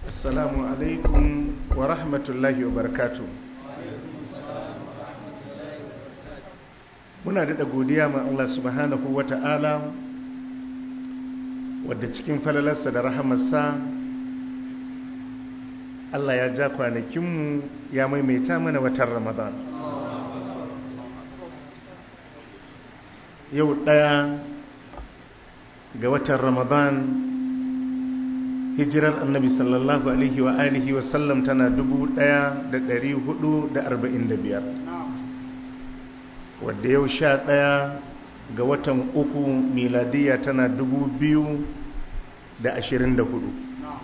assalamu alaikum wa rahmatullahi wa barakatu muna daɗa godiya ma Allah subhanahu wa ta'ala wadda cikin falalarsa da rahamarsa Allah ya ja kwanakinmu ya maimaita mana watan ramadan yau ɗaya ga watan ramadan hijirar annabi sallallahu alaihi wa alihi wa sallam tana dubu ɗaya da ɗari hudu da arba'in da biyar wadda yau sha ɗaya ga watan uku miladiya tana dubu biyu da ashirin da hudu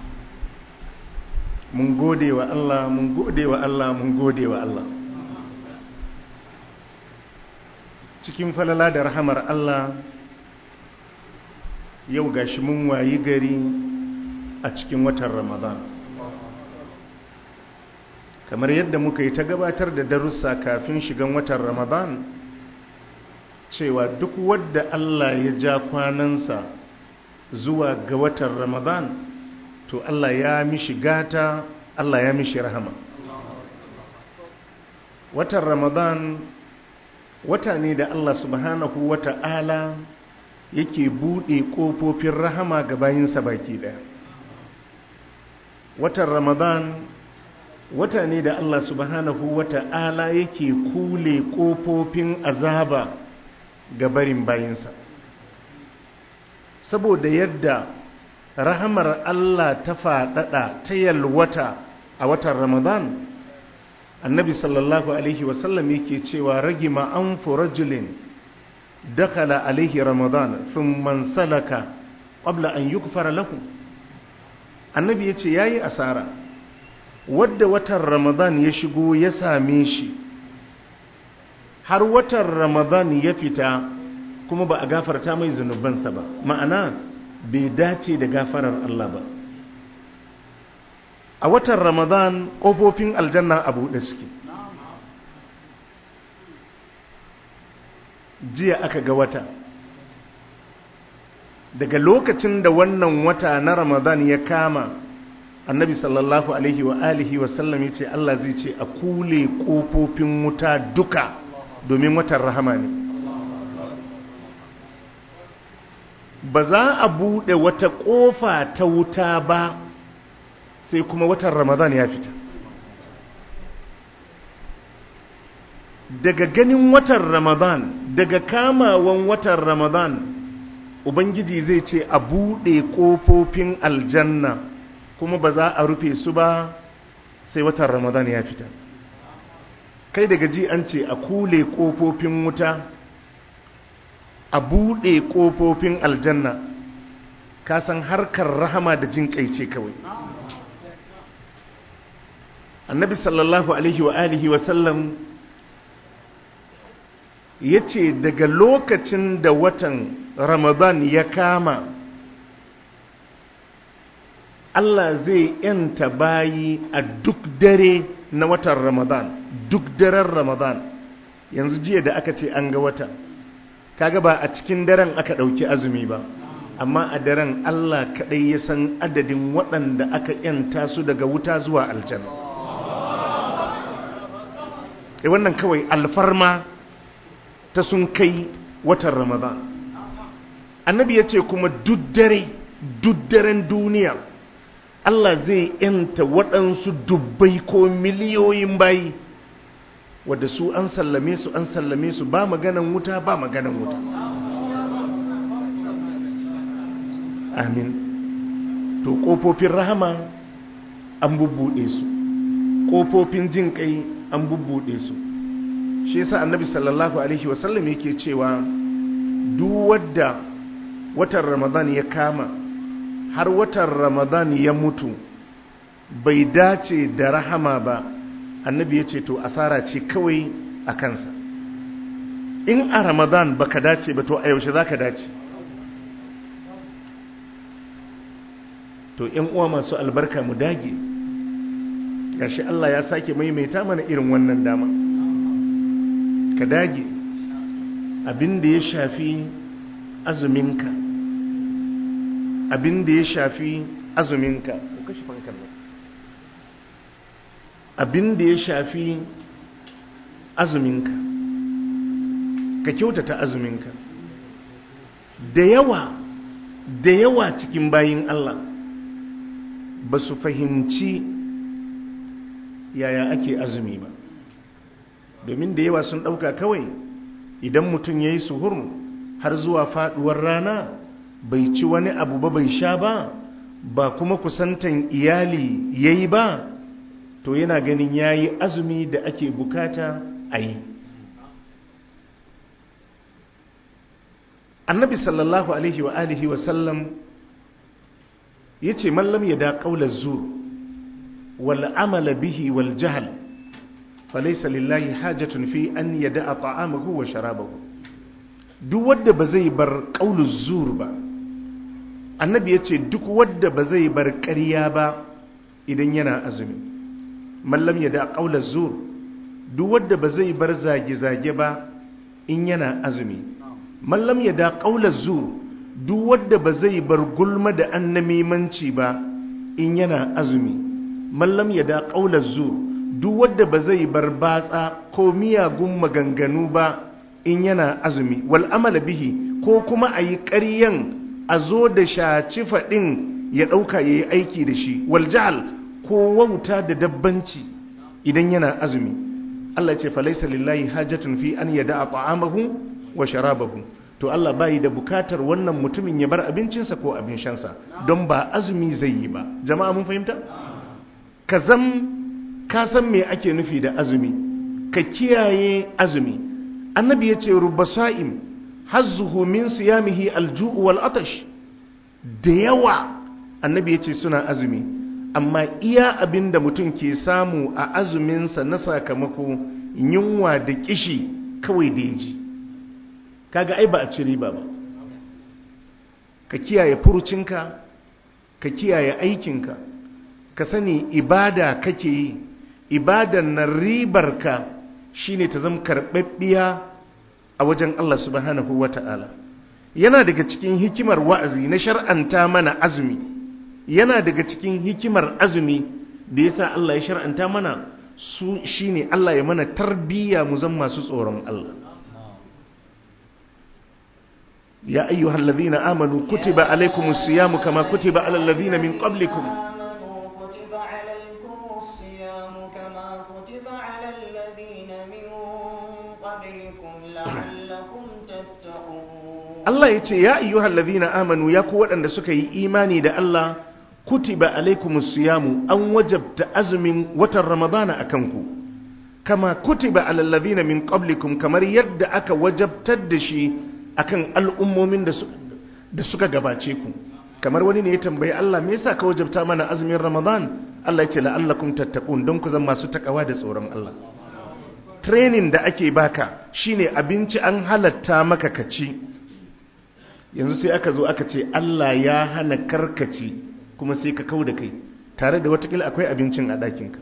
mun gode wa Allah mun gode wa Allah mun gode wa Allah cikin falala da rahamar Allah yau gashi mun wayi gari a cikin watan Ramadan kamar yadda muka yi ta gabatar da darussa kafin shigan watan Ramadan cewa duk wadda Allah ya ja kwanansa zuwa ga watan Ramadan to Allah ya mishi gata Allah ya mishi rahama watan Ramadan wata ne da Allah subhanahu wata'ala yake buɗe ƙofofin rahama ga bayinsa baki ɗaya watan Ramadan wata ne da Allah subhanahu wata'ala yake kule ƙofofin azaba ga barin bayinsa saboda yadda rahamar Allah ta faɗaɗa ta yalwata a watan Ramadan annabi sallallahu alaihi wasallam yake cewa ragima an rajulin dakhala alaihi Ramadan thumma salaka qabla an yukfara lahu annabi yace yayi asara wadda watan Ramadan ya shigo ya same shi har watan Ramadan ya fita kuma ba a gafarta mai zunubansa ba ma'ana bai dace da gafarar Allah ba a watan ramadan ƙofofin aljanna a buɗe suke jiya aka ga wata daga lokacin da wannan wata na ramadan ya kama annabi sallallahu alaihi wa alihi wasallam ya ce Allah zai ce a kule ƙofofin wuta duka domin watan rahama ne ba za a buɗe wata ƙofa ta wuta ba sai kuma watan ramadan ya fita daga ganin watan ramadan daga kamawan watan ramadan ubangiji zai ce a buɗe ƙofofin aljanna kuma ba za a rufe su ba sai watan ramadan ya fita kai daga ji an ce a kule ƙofofin wuta a buɗe ƙofofin aljanna ka san harkar rahama da jin ce kawai annabi sallallahu alaihi wa alihi wa sallam ya ce daga lokacin da watan ramadan ya kama Allah zai yanta bayi a duk dare na watan ramadan duk daren ramadan yanzu jiya da aka ce an ga wata kaga ba a cikin daren aka ɗauki azumi ba amma a daren Allah kaɗai ya san adadin waɗanda aka yanta su daga wuta zuwa aljanna e wannan kawai alfarma ta sun kai watan ramadan annabi ya ce kuma duddare duddaren duniya Allah zai yanta waɗansu dubbai ko miliyoyin bayi wadda su an sallame su an sallame su ba maganan wuta ba maganan wuta amin to ƙofofin rahama an bubbuɗe su ƙofofin jin ƙai an bubbuɗe su shi yasa annabi sallallahu alaihi wasallam yake cewa duk wadda watan ramadan ya kama har watan ramadan ya mutu bai dace da rahama ba annabi ya ce to asara ce kawai a kansa in a ramadan baka dace ba to a yaushe za ka dace to yan uwa masu albarka mu dage gashi Allah ya sake maimaita mana irin wannan dama ka dage abin da ya shafi azuminka abin da ya shafi azuminka ko kashi fankar nan abin da ya shafi azuminka ka kyautata azuminka da yawa da yawa cikin bayin Allah ba su fahimci yaya ake azumi ba domin da yawa sun ɗauka kawai idan mutum ya yi suhur har zuwa faɗuwar rana bai ci wani abu ba bai sha ba ba kuma kusantan iyali ya yi ba to yana ganin ya yi azumi da ake bukata a yi annabi sallallahu alaihi wa alihi wa sallam ya ce mallam ya da ƙaular zur wal amala bihi wal jahal falaisa lillahi hajatun fi an ya da a ta'amahu wa sharabahu duk wadda ba zai bar ƙaular zur ba annabi ya ce duk wadda ba zai bar ƙarya ba idan yana azumi mallam ya da ƙaular zur duk wadda ba zai bar zage-zage ba in yana azumi mallam ya da ƙaular zur duk wadda ba zai bar gulma da annamimanci ba in yana azumi mallam ya da ƙaular zur duk wadda ba zai bar batsa ko miyagun maganganu ba in yana azumi wal amala bihi ko kuma a yi ƙaryan a zo da shaci faɗin ya ɗauka ya yi aiki da shi wal jahal ko wauta da dabbanci idan yana azumi Allah ce falaisa lillahi hajatun fi an yada a ta'amahu wa sharabahu to Allah bayi da bukatar wannan mutumin ya bar abincinsa ko abin shansa don ba azumi zai yi ba jama'a mun fahimta ka zam ka san me ake nufi da azumi ka kiyaye azumi annabi ya ce rubba sa'im hazzuhu min siyamihi alju'u wal atash da yawa annabi ya ce suna azumi amma iya abin da mutum ke samu a azuminsa na sakamako yunwa da kishi kawai da ya ji kaga ai ba a ci riba ba ka kiyaye furucinka ka kiyaye aikinka ka sani ibada kake yi ibadan na ribarka shine ta zama karɓaɓɓiya a wajen Allah subhanahu wa ta'ala yana daga cikin hikimar wa'azi na shar'anta mana azumi yana daga cikin hikimar azumi da yasa Allah ya shar'anta mana su shine Allah ya mana tarbiyya mu zan masu tsoron Allah يا أيها الذين آمنوا كتب عليكم الصيام كما كتب على الذين من قبلكم آمنوا كتب عليكم الصيام كما كتب على الذين من قبلكم لعلكم تتقون Allah ya ce ya ayyuhal ladhina amanu ya ku waɗanda suka yi imani da Allah kutiba alaikumus siyamu an wajabta azumin watan ramadana akan ku kama kutiba alal ladhina min qablikum kamar yadda aka wajabtar da shi akan al'ummomin da su- da suka gabace ku kamar wani ne ya tambayi Allah me yasa ka wajabta mana azumin ramadan Allah ya ce la'allakum tattaqun don ku zama masu takawa da tsoron Allah training da ake baka shine abinci an halatta maka ka ci yanzu sai aka zo aka ce Allah ya hana karkaci kuma sai ka kau da kai tare da watakila akwai abincin a ɗakinka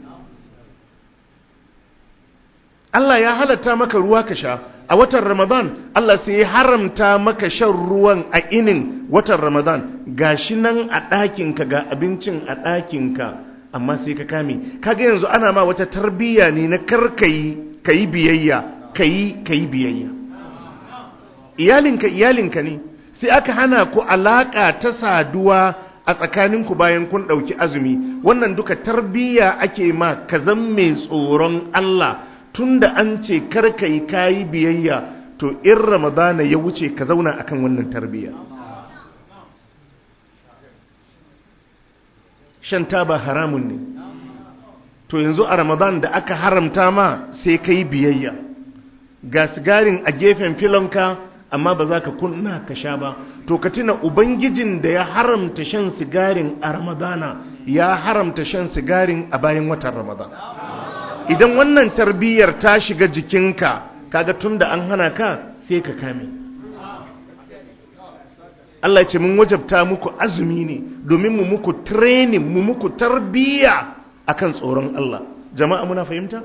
Allah ya halatta maka ruwa ka sha a watan Ramadan Allah sai ya haramta maka shan ruwan a inin watan Ramadan gashi nan a ɗakinka ga abincin a ɗakinka amma sai ka kame kaga yanzu ana ma wata tarbiyya ne na karkayi kayi biyayya kayi kayi biyayya iyalinka iyalinka ne sai aka hana ku alaka ta saduwa a tsakaninku bayan kun ɗauki azumi wannan duka tarbiyya ake ma ka zan mai tsoron Allah tunda an ce karka yi kayi biyayya to in ramadana ya wuce ka zauna akan wannan tarbiyya shan taba haramun ne to yanzu a ramadan da aka haramta ma sai ka yi biyayya ga sigarin a gefen filonka amma ba za ka kunna ka sha ba to ka tuna ubangijin da ya haramta shan sigarin a ramadana ya haramta shan sigarin a bayan watan ramadan idan wannan tarbiyyar ta shiga jikinka kaga tun da an hana ka sai ka kame Allah ya ce mun wajabta muku azumi ne domin mu muku training mu muku tarbiyya akan tsoron Allah jama'a muna fahimta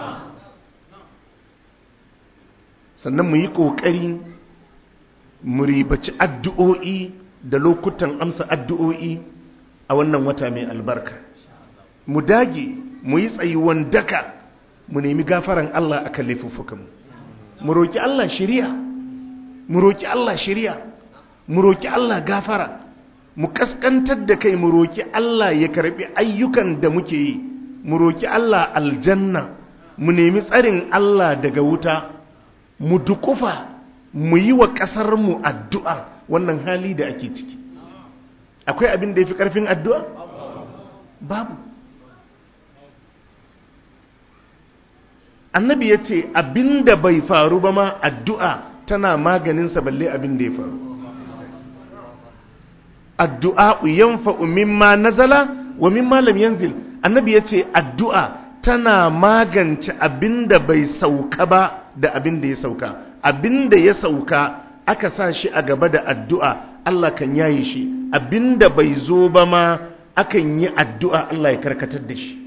sannan mu yi ƙoƙari mu ribaci addu'o'i da lokutan amsa addu'o'i a wannan wata mai albarka mu dage mu yi tsayuwan daka mu nemi gafaran Allah a kan laifuffukanmu mu roƙi Allah shiriya mu roƙi Allah shiriya mu roƙi Allah gafara mu kaskantar da kai mu roƙi Allah ya karɓi ayyukan da muke yi mu roƙi Allah aljanna mu nemi tsarin Allah daga wuta mu dukufa mu yi wa ƙasarmu addu'a wannan hali da ake ciki akwai abin da ya fi ƙarfin addu'a? babu annabi ya ce abin da bai faru ba ma addu'a tana maganinsa balle abin da ya faru addu'a yanfa'u mimma nazala wa mimma lam yanzil annabi ya ce addu'a tana magance abin da bai sauka ba da abin da ya sauka abin da ya sauka aka sa shi a gaba da addu'a Allah kan yaye shi abin da bai zo ba ma akan yi addu'a Allah ya karkatar da shi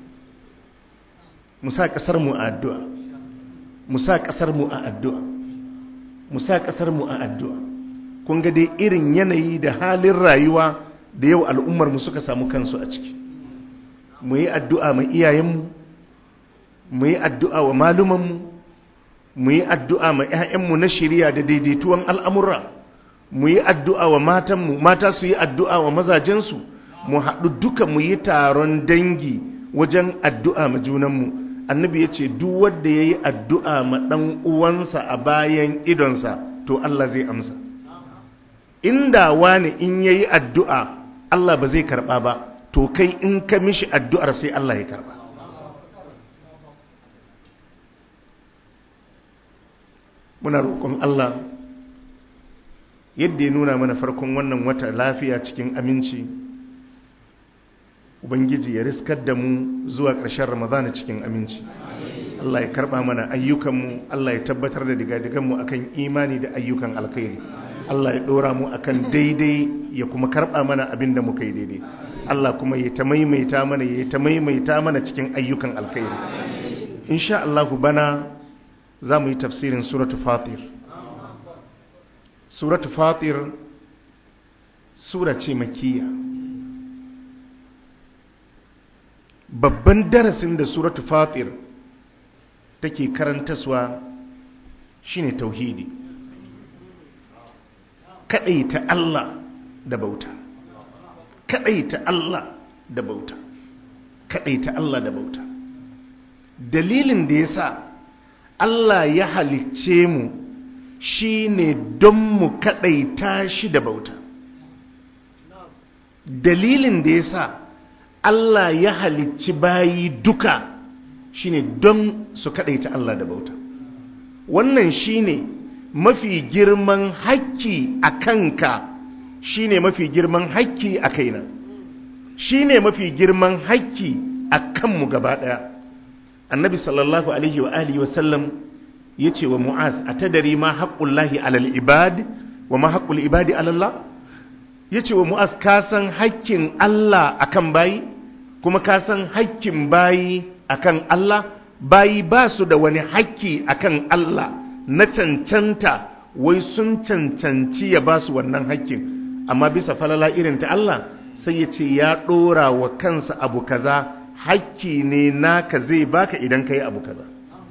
musa ƙasar mu a addu'a musa ƙasar mu a addu'a musa ƙasar mu a addu'a kun ga dai irin yanayi da halin rayuwa da yau al'ummar mu suka samu kansu a ciki mu yi addu'a ma iyayenmu mu yi addu'a wa malumanmu mu yi addu'a ma ‘ya'yanmu na shirya da daidaituwan al'amura mu yi addu'a wa matanmu mata su yi addu'a wa mazajensu mu haɗu duka mu yi taron dangi wajen addu'a ma junanmu annabi ya ce duk wanda ya yi addu'a ma ɗan uwansa a bayan idonsa to Allah zai amsa inda wani in ya yi addu'a Allah ba zai karɓa ba to kai in ka mishi addu'ar sai Allah ya karɓa muna roƙon Allah yadda ya nuna mana farkon wannan wata lafiya cikin aminci ubangiji ya riskar da mu zuwa ƙarshen ramadana cikin aminci Allah ya karɓa mana ayyukanmu Allah ya tabbatar da digadiganmu akan imani da ayyukan alkhairi Allah ya ɗora mu akan daidai ya kuma karɓa mana abin da muka yi daidai Allah kuma ya ta maimaita mana ya ta maimaita mana cikin ayyukan alkhairi insha Allah bana za mu yi tafsirin suratu fatir suratu fatir sura ce makiya babban darasin da suratu fatir take karantaswa shine tauhidi ta Allah da bauta ta Allah da bauta ta Allah da bauta dalilin da yasa Allah ya halicce mu shi ne don mu kaɗaita shi da bauta dalilin da ya sa Allah ya halicci bayi duka shi ne don su kaɗaita Allah da bauta wannan shi ne mafi girman hakki a kanka shi ne mafi girman hakki a kaina shi ne mafi girman hakki a kanmu gaba ɗaya annabi sallallahu alaihi wa alihi wa sallam ya ce wa mu'az a tadari ma haƙƙullahi alal ibad wa ma haƙƙul ibadi alallah ya ce wa mu'az ka san haƙƙin Allah akan bayi kuma ka san haƙƙin bayi akan Allah bayi ba su da wani haƙƙi akan Allah na cancanta wai sun cancanci ya ba su wannan haƙƙin amma bisa falala irin ta Allah sai ya ce ya ɗora wa kansa abu kaza hakki ne naka zai baka idan ka yi abu kaza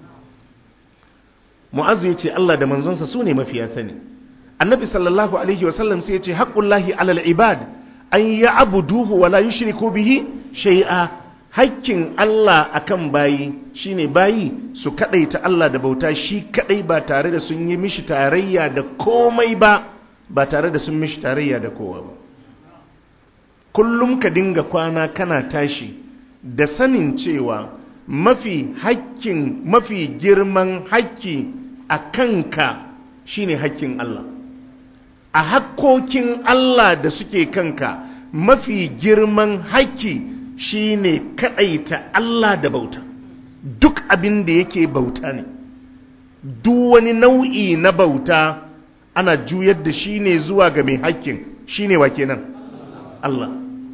mu'azu ya ce Allah da manzonsa su ne mafiya sani annabi sallallahu alaihi wasallam sai ya ce haƙƙullahi alal ibad an ya abuduhu wala yushriku bihi shay'a hakkin Allah akan bayi shine bayi su kadaita Allah da bauta shi kadai ba tare da sun yi mishi tarayya da komai ba ba tare da sun mishi tarayya da kowa ba kullum ka dinga kwana kana tashi da sanin cewa mafi hakkin mafi girman hakki a kanka shine hakkin Allah a hakkokin Allah da suke kanka mafi girman hakki shine kadaita Allah da bauta duk abin da yake bauta ne duk wani nau'i na bauta ana juyar da shi ne zuwa ga mai hakkin shine wa kenan Allah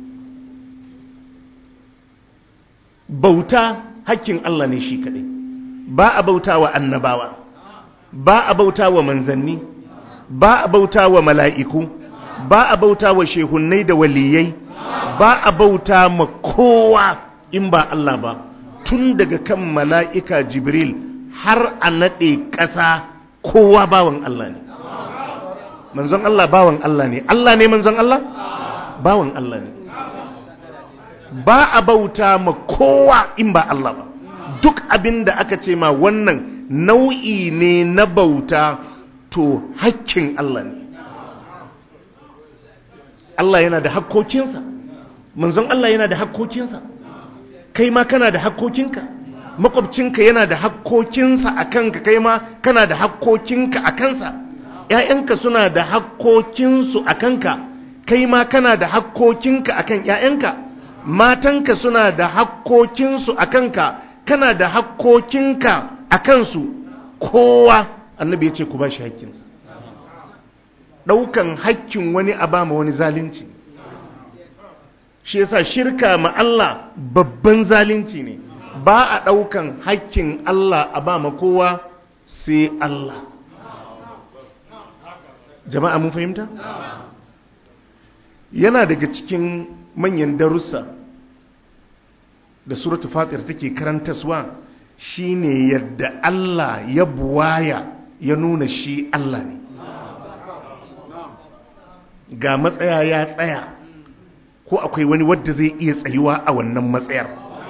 bauta hakkin Allah ne shi kaɗai ba a bauta wa annabawa ba a bauta wa manzanni ba a bauta wa mala'iku ba a bauta wa shehunnai da waliyai ba a bauta ma kowa in ba Allah ba tun daga kan mala'ika jibril har a naɗe ƙasa kowa bawan Allah ne manzon Allah bawan Allah ne Allah ne manzon Allah bawan Allah ne ba a bauta ma kowa in ba Allah ba duk abin da aka ce ma wannan nau'i ne na bauta to hakkin Allah ne Allah yana da hakkokinsa manzon Allah yana da hakkokinsa kai ma kana da hakkokinka makwabcinka yana da hakkokinsa a kanka kai ma kana da hakkokinka a kansa ‘ya'yanka suna da hakkokinsu a kanka kai ma kana da hakkokinka a kan ‘ya'yanka matanka suna da hakkokinsu a kanka kana da hakkokinka a kansu kowa annabi ya ce ku ba shi hakkinsa ɗaukan hakkin wani a ba ma wani zalunci shi yasa shirka ma Allah babban zalunci ne ba a ɗaukan hakkin Allah a ba ma kowa sai Allah jama'a mun fahimta yana daga cikin manyan darussa da suratu fatir take karantaswa shine yadda Allah ya buwaya ya nuna shi Allah ne ga matsaya ya tsaya ko akwai wani wadda zai iya tsayuwa a wannan matsayar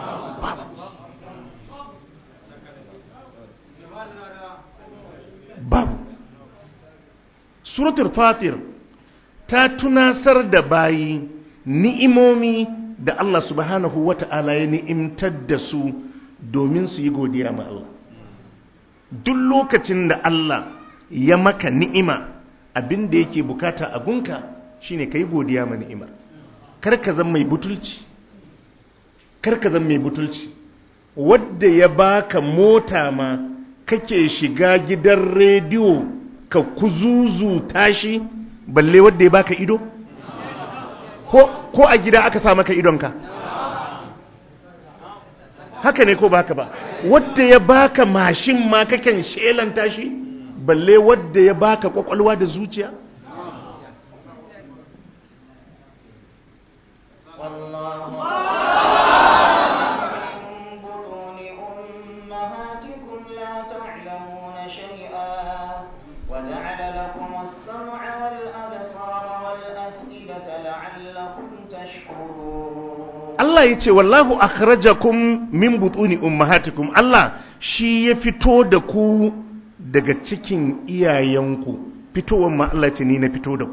babu suratul fatir ta tunasar da bayi ni'imomi da Allah subhanahu wata'ala ya ni'imtar da su domin su yi godiya ma Allah duk lokacin da Allah ya maka ni'ima abin da yake bukata a gunka shine ka yi godiya ma ni'imar karka zan mai butulci karka zan mai butulci wadda ya baka mota ma kake shiga gidan rediyo ka kuzuzu tashi balle wadda ya baka ido ko a gida aka sa maka idonka haka ne ko baka ba wadda ya baka mashin ma kaken shelanta shi balle wadda ya baka kwakwalwa da zuciya Allah ya ce wallahu akhrajakum min butuni ummahatikum Allah shi ya fito da ku daga cikin iyayenku fitowar ma Allah ce ni na fito da ku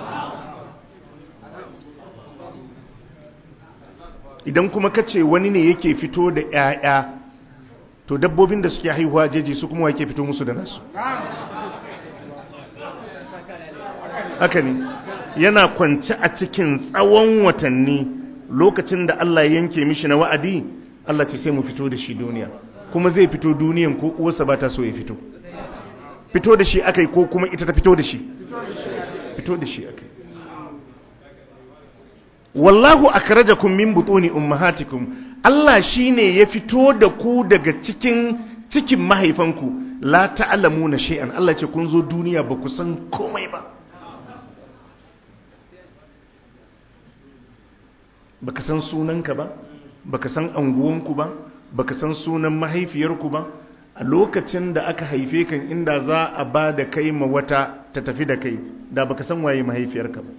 idan kuma ka ce wani ne yake fito da 'ya'ya to dabbobin da suke haihuwa jeji su kuma yake fito musu da nasu haka ne yana kwance a cikin tsawon watanni lokacin da Allah yanke mishi na wa'adi Allah ce sai mu fito da shi duniya kuma zai fito duniyan ko uwarsa ba ta so ya fito fito da shi akai ko kuma ita ta fito da shi fito da shi akai wallahu akhrajakum min butuni ummahatikum Allah shine ya fito da ku daga cikin cikin mahaifanku la ta'lamuna shay'an Allah ce kun zo duniya ba ku san komai ba baka san sunanka ba baka san anguwanku ba baka san sunan mahaifiyarku ba a lokacin da aka haife kan inda za a ba da kai ma wata ta tafi da kai da baka san waye mahaifiyarka ba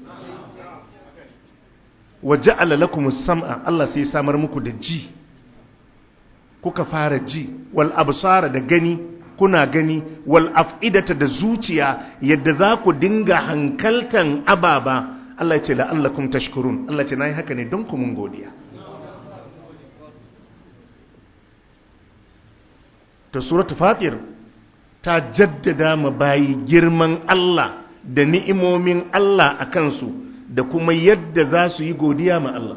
waje lakum sam'a Allah sai samar muku da ji kuka fara ji wal absara da gani kuna gani wal af'idata da zuciya yadda za ku dinga hankaltan ababa Allah ce la'allakum tashkurun Allah ce nayi haka ne don ku mun godiya ta suratu fatir ta jaddada ma bayi girman Allah da ni'imomin Allah a kansu da kuma yadda za su yi godiya ma Allah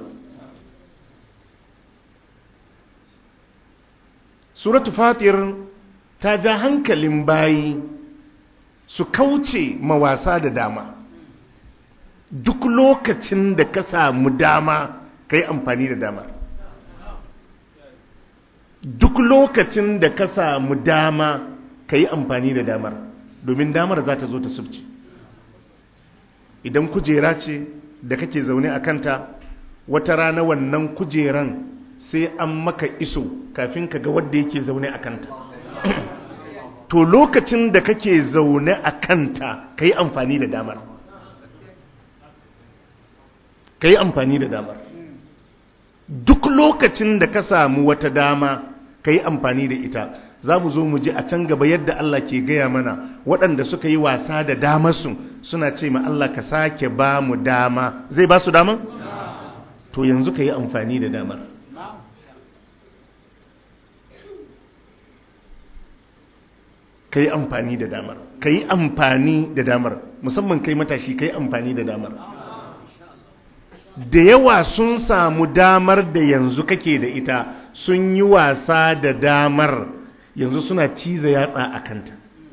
suratu fatir ta ja hankalin bayi su kauce ma wasa da dama duk lokacin da ka samu dama ka yi amfani da damar duk lokacin da ka samu dama ka yi amfani da damar domin damar za ta zo ta subci idan kujera ce da kake zaune a kanta wata rana wannan kujeran sai an maka iso kafin ka ga wadda yake zaune a kanta to lokacin da kake zaune a kanta ka yi amfani da damar ka yi amfani da damar duk lokacin da ka samu wata dama ka yi amfani da ita za mu zo mu ji a can gaba yadda Allah ke gaya mana waɗanda suka yi wasa da damarsu suna ce ma Allah ka sake ba mu dama zai ba su dama? to yanzu ka yi amfani da damar ka yi amfani da damar ka yi amfani da damar musamman kai matashi ka yi amfani da damar da yawa sun samu damar da yanzu kake da ita sun yi wasa da damar yanzu suna ciza yatsa a kanta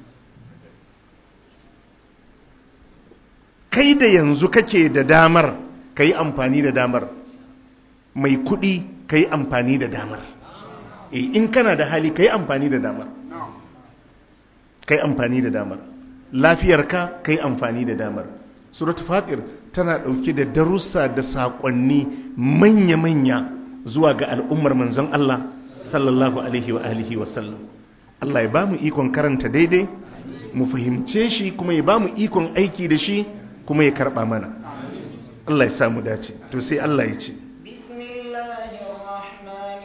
kai da yanzu kake da damar ka yi amfani da damar mai kudi ka yi amfani da damar e, in kana da hali ka yi amfani da damar ka yi amfani da damar lafiyarka ka yi amfani da damar suratu fatir tana ɗauke da darussa da saƙonni manya-manya zuwa ga al'ummar manzon Allah sallallahu alaihi wa alihi wa sallam Allah ya ba mu ikon karanta daidai mu fahimce shi kuma ya ba mu ikon aiki da shi kuma ya karɓa mana Allah ya samu dace to sai Allah ya ce بسم الله الرحمن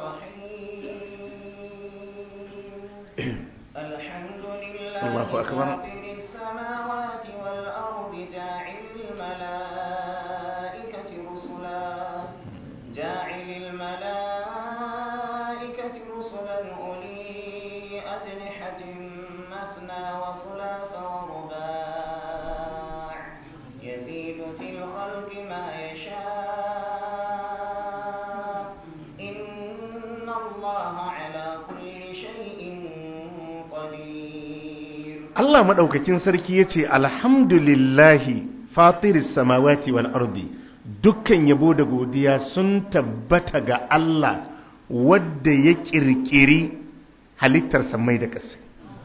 الرحيم الحمد لله الله أكبر. فاطر السماوات والأرض جاعل الملائكة رسلا جاعل الملائكة رسلا أولي أجنحة مثنى وثلاث ورباع يزيد في الخلق ما يشاء إن الله على كل شيء قدير Allah maɗaukakin sarki ya ce alhamdulillahi fatiris samawati wal ardi dukkan yabo da godiya sun tabbata ga Allah wadda ya ƙirƙiri halittar samai da ƙasa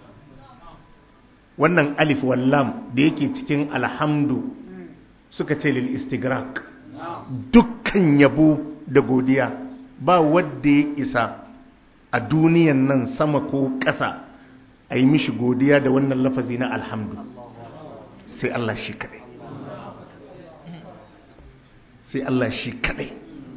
wannan alif wallam da yake cikin alhamdu suka ce lil istigrak dukkan yabo da godiya ba wadda ya isa a duniyan nan sama ko ƙasa a yi mishi godiya da wannan lafazi na alhamdu sai Allah shi kadai sai Allah shi kadai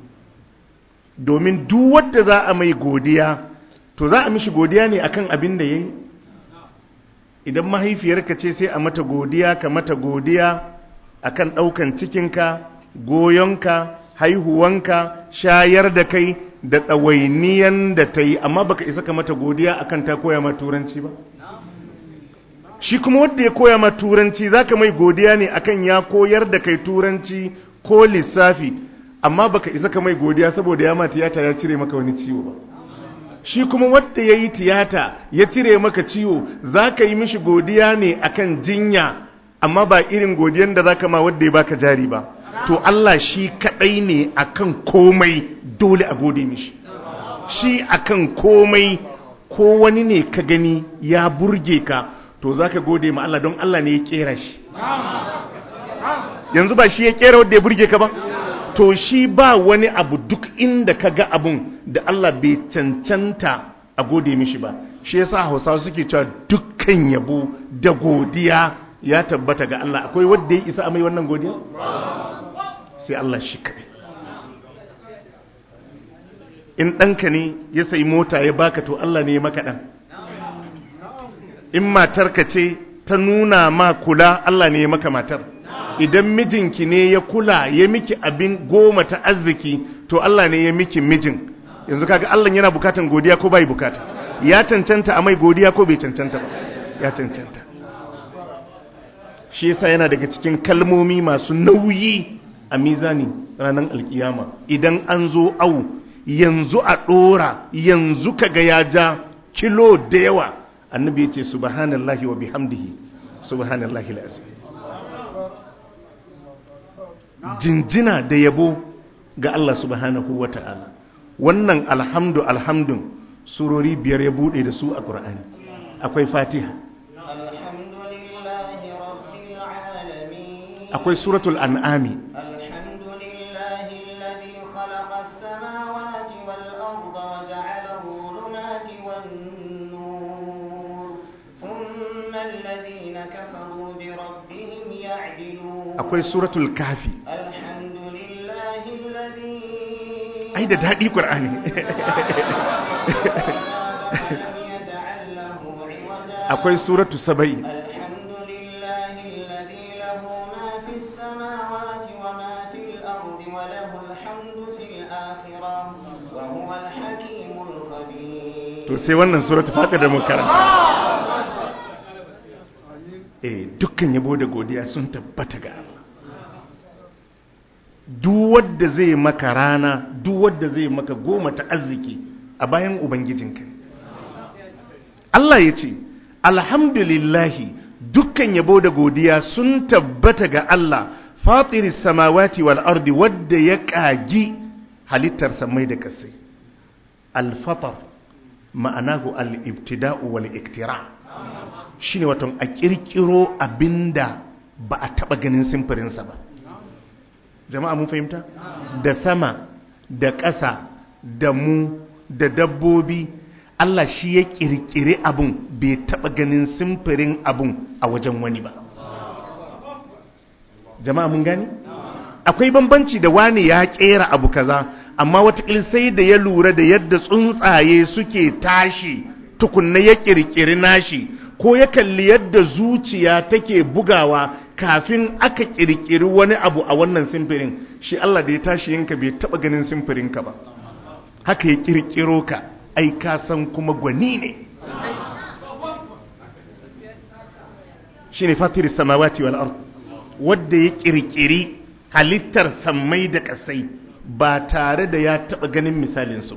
domin duk wadda za a mai godiya to za a mishi godiya ne akan abin da ya yi idan mahaifiyarka ce sai a mata godiya ka mata godiya akan ɗaukan cikinka goyonka haihuwanka shayar da kai da ɗawainiyan da ta yi amma baka isa ka mata godiya akan ta koya ma turanci ba shi kuma wanda ya koya ma turanci zaka mai godiya ne akan ya koyar da kai turanci ko lissafi amma baka isa ka mai godiya saboda ya ma tiyata ya cire maka wani ciwo ba shi kuma wanda ya yi tiyata ya cire maka ciwo zaka yi mishi godiya ne akan jinya amma ba irin godiyan da zaka ma wanda ya baka jari ba to Allah shi kadai ne akan komai dole a gode mishi shi akan komai ko wani ne ka gani ya burge ka to zaka gode ma Allah don Allah ne ya kera shi yanzu ba shi ya kera wanda ya burge ka ba to shi ba wani abu duk inda ka ga abun da Allah bai cancanta a gode mishi ba shi yasa Hausawa suke cewa dukkan yabo da godiya ya tabbata ga Allah akwai wanda ya isa a mai wannan godiya sai Allah shi kaɗai in ɗanka ne ya sayi mota ya baka to Allah ne ya maka ɗan in matarka ce ta nuna ma kula Allah ne ya maka matar idan mijinki ne ya kula ya miki abin goma ta arziki to Allah ne ya miki mijin yanzu kaga Allah yana bukatan godiya ko bai bukata ya cancanta a mai godiya ko bai cancanta ba ya cancanta shi yasa yana daga cikin kalmomi masu nauyi a mizani ranar alkiyama idan an zo au yanzu a ɗora yanzu kaga ya ja kilo da yawa annabi ya ce subhanallahi wa bihamdihi subhanallahi al'azim jinjina da yabo ga Allah subhanahu wa ta'ala wannan alhamdu alhamdun surori biyar ya buɗe da su a ƙur'ani akwai fatiha الحمد لله رب العالمين akwai suratul an'ami الحمد لله الذي خلق السماوات akwai suratul kafi الحمد لله الذي ai da daɗi ƙur'ani ولم يجعل له عوجا akwai suratu saba'i الحمد لله الذي له ما في السماوات وما في الأرض وله الحمد في الآخرة وهو الحكيم الخبير to sai wannan suratu fatir da muka karanta eh dukkan yabo da godiya sun tabbata ga Allah duk wanda zai maka rana duk wanda zai maka goma ta arziki a bayan ubangijinka ne. Allah ya ce alhamdulillahi dukkan yabo da godiya sun tabbata ga Allah fatiris samawati wal ardi wadda ya kagi halittar samai da kasai al-fatar ma'anahu al-ibtida'u wal iktira shine wato a kirkiro abinda ba a taba ganin simfirinsa ba jama'a mun fahimta da sama da ƙasa da mu da dabbobi Allah shi ya kirkiri abun bai taba ganin simfirin abun a wajen wani ba jama'a mun gani akwai bambanci da wani ya kera abu kaza amma watakil sai da ya lura da yadda tsuntsaye suke tashi tukunna ya kirkiri nashi ko ya kalli yadda zuciya take bugawa kafin aka kirkiri wani abu a wannan simfirin shi Allah da ya tashi yinka bai taba ganin simfirinka ba haka ya kirkiro ka ai ka san kuma gwani ne shine fatir samawati wal ard wanda ya kirkiri halittar sammai da kasai ba tare da ya taba ganin misalin su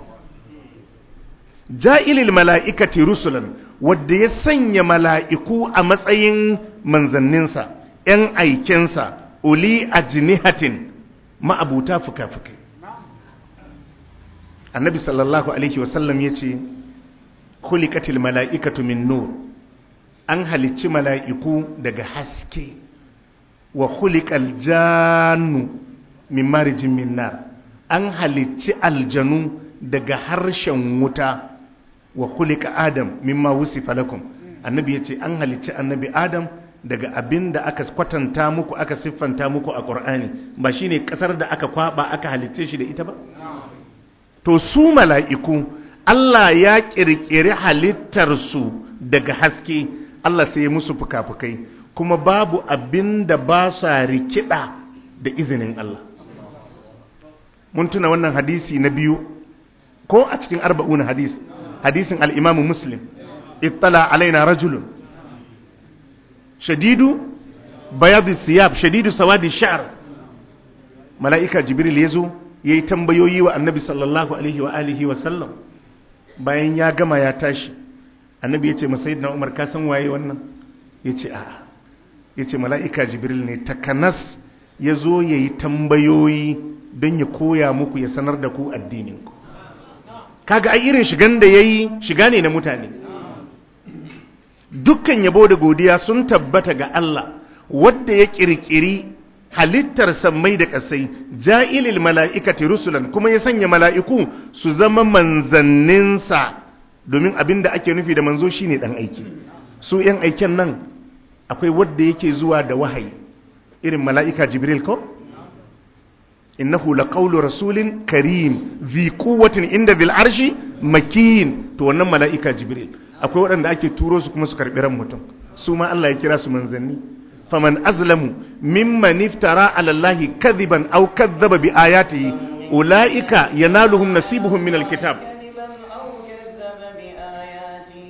ja'ilil mala'ikati rusulan wadda ya sanya mala'iku a matsayin manzanninsa ‘yan aikensa uli a jinihatin ma'abuta fuka-fukai annabi sallallahu alaihi wasallam ya ce kulikatil mala'ikatu min nur an halicci mala'iku daga haske wa kulikal jannu min marijin min nar an halicci aljanu daga harshen wuta wa kulika adam mimma wusifa lakum annabi yace an halicci annabi adam daga abin da aka kwatanta muku aka siffanta muku a qur'ani ba shine kasar da aka kwaba aka halicce shi da ita ba to su mala'iku Allah ya kirkiri halittar su daga haske Allah sai ya musu fukafukai kuma babu abin da ba sa rikida da izinin Allah mun tuna wannan hadisi na biyu ko a cikin arba'un hadis hadisin al'imamu muslim ittala alaina rajulun shadidu bayadu siyab shadidu sawadi sha'ar mala'ika jibril ya zo ya yi tambayoyi wa annabi sallallahu alaihi wa alihi wa sallam bayan ya gama ya tashi annabi ya ce masayid na umar ka san waye wannan ya ce a'a ya ce mala'ika jibril ne takanas ya zo ya yi tambayoyi don ya koya muku ya sanar da ku addininku kaga ai irin shigan da yayi shiga ne na mutane dukkan yabo da godiya sun tabbata ga Allah wanda ya kirkiri halittar sammai da kasai ja'ilil mala'ikati rusulan kuma ya sanya mala'iku su zama manzanninsa domin abin da ake nufi da manzo shine dan aiki su yan aiken nan akwai wanda yake zuwa da wahayi irin mala'ika jibril ko innahu laqawlu rasulin karim zi quwwatin inda bil arshi makin to wannan mala'ika jibril akwai waɗanda ake turo su kuma su karɓi ran mutum su ma Allah ya kira su manzanni faman azlamu mimman iftara ala allahi kadhiban aw kadhaba bi ayatihi ulaika yanaluhum nasibuhum min alkitab كذبا أو كذب بآياته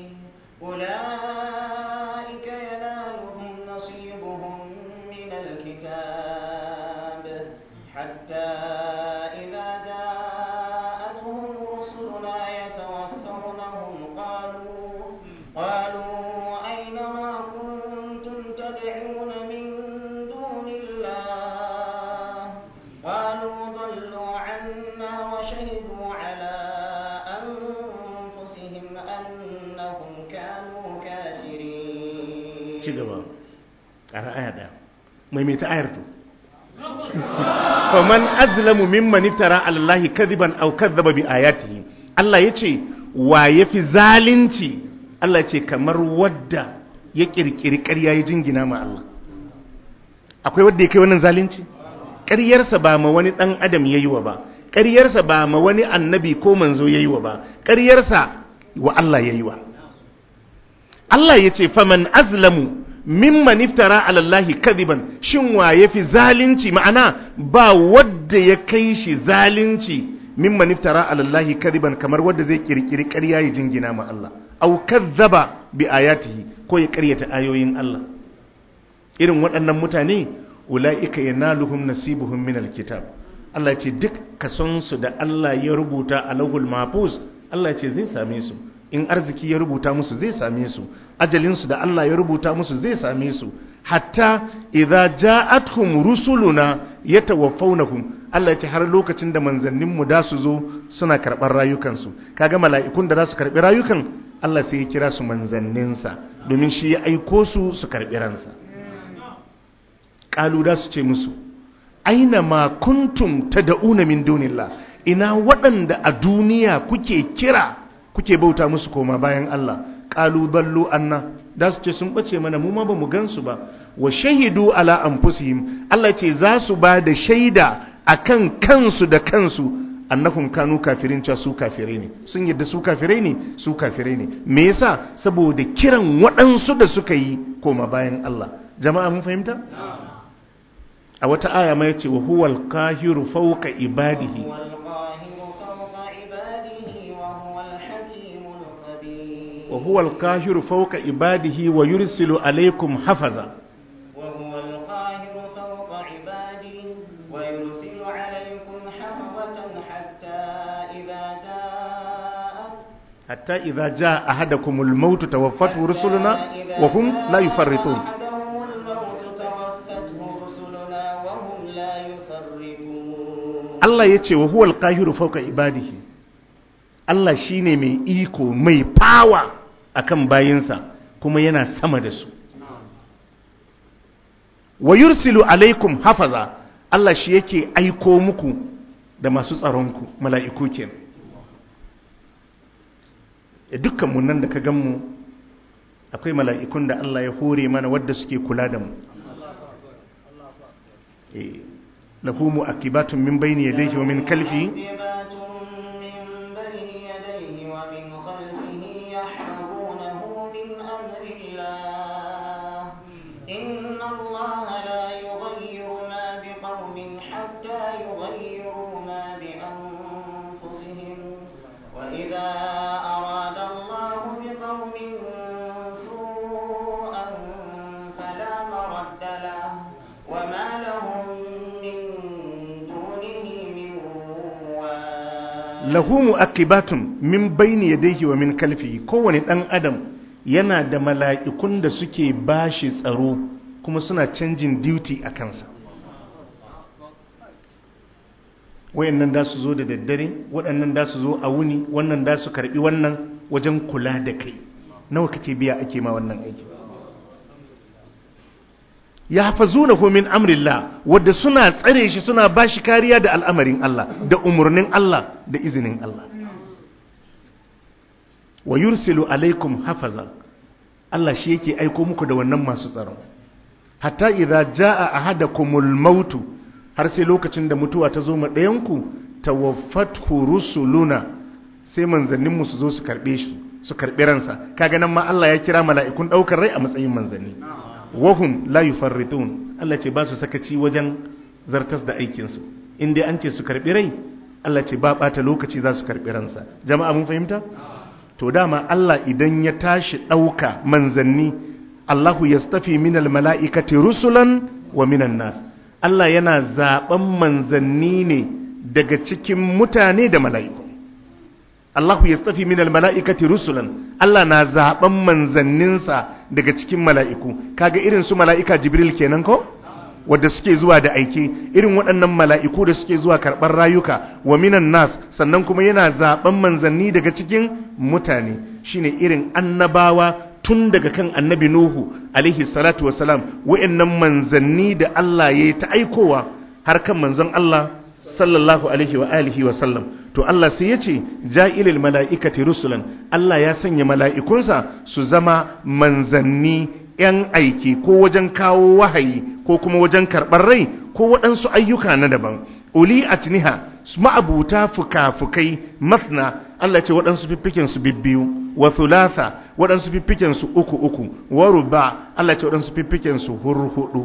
أولئك ينالهم نصيبهم من الكتاب حتى إذا جاءتهم رسلنا يتوفونهم قالوا قالوا أين ما كنتم تدعون من دون الله قالوا ضلوا عنا وشهدوا على أنفسهم أنهم كانوا كافرين ci gaba ƙara aya ɗaya maimaita ayar to faman azlamu mimman iftara ala allahi kadhiban aw kadhaba bi ayatihi Allah yace wa yafi zalunci Allah yace kamar wadda ya kirkiri ƙarya ya jingina ma Allah akwai wanda ya kai wannan zalunci ƙaryarsa ba ma wani ɗan adam ya yi wa ba ƙaryarsa ba ma wani annabi ko manzo ya yi wa ba ƙaryarsa wa Allah ya yi wa Allah ya ce faman azlamu mimman iftara alallahi kadiban shin wa ya fi zalunci ma'ana ba wadda ya kai shi zalunci mimman iftara alallahi kadiban kamar wadda zai kirkiri ƙarya ya jingina ma Allah au kadzaba bi ayatihi ko ya ƙaryata ayoyin Allah irin waɗannan mutane ula'ika yanaluhum nasibuhum min alkitab Allah ce duk kasonsu da Allah ya rubuta a lahul mahfuz Allah ce zai same su in arziki ya rubuta musu zai same su ajalinsu da Allah ya rubuta musu zai same su hatta idza ja'atuhum rusuluna yatawaffawnahum Allah ce har lokacin da manzanninmu da su zo suna karɓar rayukansu kaga mala'ikun da za su karɓi rayukan Allah sai ya kira su manzanninsa domin shi ya aiko su su karɓi ransa ƙalu da su ce musu aina ma kuntum tad'una min dunillah ina waɗanda a duniya kuke kira kuke bauta musu koma bayan Allah ƙalu dallu anna da su ce sun bace mana mu ma bamu gansu ba wa shahidu ala anfusihim Allah ce za su ba da shaida akan kansu da kansu annahum kanu kafirin cewa su kafirai ne sun yadda su kafirai ne su kafirai ne me yasa saboda kiran waɗansu da suka yi koma bayan Allah jama'a mun fahimta a wata aya ma yace wa huwal qahiru fawqa ibadihi هو القاهر فوق عباده وهو الحكيم الخبير wa huwal qahiru fawqa ibadihi wa yursilu alaykum hafaza وهو القاهر فوق عباده ويرسل عليكم حفظة حتى إذا جاء hatta idza jaa ahadakumul maut tawaffatu rusuluna wa hum la yufarritun أحدهم الموت توفته رسلنا وهم لا يفرطون Allah yace wa huwal qahiru fawqa ibadihi Allah shine mai iko mai power akan bayinsa kuma yana sama da su wa yursilu alaikum hafaza Allah shi yake aiko muku da masu tsaronku mala'iku kenan ya dukkan mu nan da ka gan mu akwai mala'ikun da Allah ya hore mana wadda suke kula da mu Eh, lahu mu'aqibatun min bayni yadayhi wa min kalfi معقبات من بين يديه ومن خلفه يحفظونه من أمر الله إن الله لا يغير ما بقوم حتى يغيروا ما بأنفسهم وإذا أراد الله بقوم سوءا فلا مرد له وما لهم من دونه من وال lahu mu'aqibatun min bayni yadayhi wa min kalfi kowane dan adam yana da mala'ikun da suke bashi tsaro kuma suna canjin duty a kansa wayannan da su zo da daddare waɗannan da su zo a wuni wannan da su karbi wannan wajen kula da kai nawa kake biya ake ma wannan aiki ya hafazunahu min amrillah wadda suna tsare shi suna bashi kariya da al'amarin Allah da umarnin Allah da izinin Allah wa yursilu alaikum hafaza Allah shi yake aiko muku da wannan masu tsaron hatta idza jaa ahadakumul mautu har sai lokacin da mutuwa ta zo ma ɗayanku tawaffathu rusuluna sai manzannin mu su zo su karbe shi su karbi ransa kaga nan ma Allah ya kira mala'ikun daukar rai a matsayin manzanni wahum la yufarritun Allah ce ba su sakaci wajen zartas da aikinsu in dai an ce su karbi rai Allah ce ba bata lokaci za su karbi ransa jama'a mun fahimta to dama Allah idan ya tashi ɗauka manzanni Allahu yastafi minal mala'ikati rusulan wa minan nas Allah yana zaben manzanni ne daga cikin mutane da mala'iku Allahu yastafi minal mala'ikati rusulan Allah na zaben manzanninsa daga cikin mala'iku kaga irin su mala'ika Jibril kenan ko wadda suke zuwa da aike irin waɗannan mala'iku da suke zuwa karɓar rayuka wa minan nas sannan kuma yana zaben manzanni daga cikin mutane shine irin annabawa tun daga kan annabi Nuhu alaihi salatu wasalam wa'annan manzanni da Allah ya yi ta aikowa har kan manzon Allah sallallahu alaihi wa alihi wa sallam to Allah sai ya ce ja'ilil mala'ikati rusulan Allah ya sanya mala'ikunsa su zama manzanni 'yan aiki ko wajen kawo wahayi ko kuma wajen karɓar rai ko waɗansu ayyuka na daban uli atniha ma'abuta fuka-fukai mafna Allah ce waɗansu fiffiken su bibbiyu wa thulatha waɗansu fiffiken su uku uku wa ruba Allah ce waɗansu fiffiken su hurhudu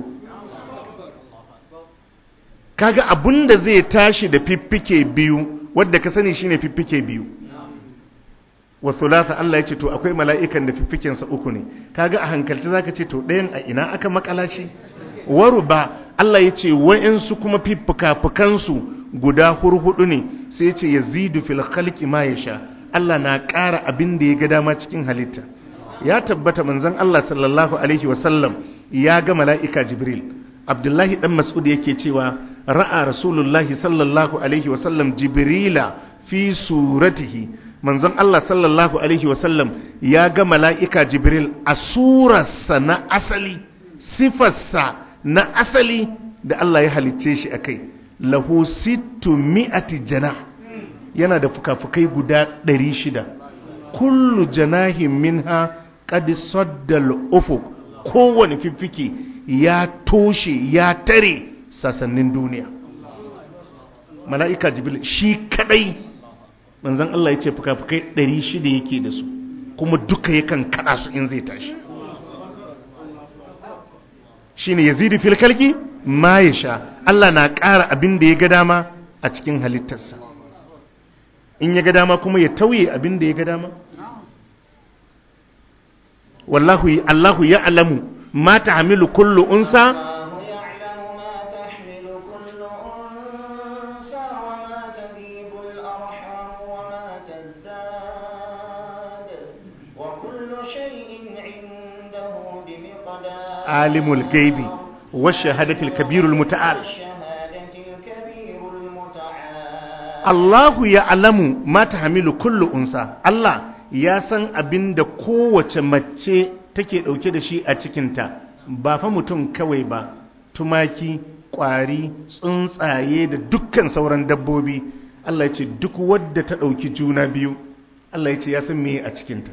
kaga abunda zai tashi da fiffike biyu wadda ka sani shine fiffike biyu wa thulatha Allah ya ce to akwai mala'ikan da fiffiken sa uku ne kaga a hankalci zaka ce to ɗayan a ina aka makala shi wa ruba Allah ya ce wa'insu kuma fiffuka-fukansu guda hurhudu ne sai ce ya zidu fil khalqi ma yasha Allah na ƙara abin da ya ga dama cikin halitta ya tabbata manzon Allah sallallahu alaihi wasallam ya ga mala'ika Jibril Abdullahi dan Mas'ud yake cewa ra'a Rasulullahi sallallahu alaihi wasallam Jibrila fi suratihi manzon Allah sallallahu alaihi wasallam ya ga mala'ika Jibril a surarsa na asali sifarsa na asali da Allah ya halicce shi akai lahu sittu mi'ati jana yana da fukafukai guda ɗari shida kullu janahin minha qad saddal ufuq kowane fiffike ya toshe ya tare sasannin duniya mala'ika jibril shi kadai manzon Allah ya ce fukafukai ɗari shida yake da su kuma duka yakan kada su in zai tashi shine yazidu fil kalki ma ya sha Allah na ƙara abin da ya ga dama a cikin halittarsa in ya ga dama kuma ya tauye abin da ya ga dama wallahu Allahu ya alamu ma tahmilu kullu unsa الله يعلم ما تحمل كل أنثى وما تغيب الأرحام وما تزداد وكل شيء عنده بمقدار alimul gaibi wa shahadatul kabirul muta'al الشهادة الكبير المتعال Allahu ya alamu mata hamilu kullu unsa Allah ya san abin da kowace mace take ɗauke da shi a cikinta ba fa mutum kawai ba tumaki ƙwari tsuntsaye da dukkan sauran dabbobi Allah ya ce duk wadda ta ɗauki juna biyu Allah ya ce ya san meye a cikinta